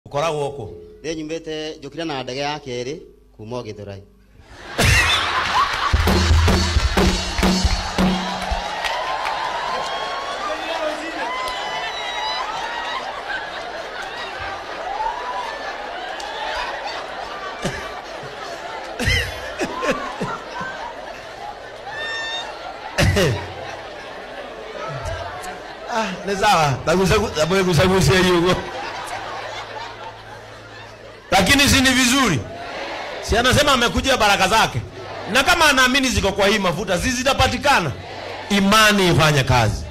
ukoragwo kũ rä nyumĩte njũkire na ndege ya kerĩ kuma o gĩthũrai ah, ni sawa nagusagusia hiyo lakini si ni vizuri si anasema amekujia baraka zake na kama anaamini ziko kwa hii mafuta si zitapatikana imani ifanye kazi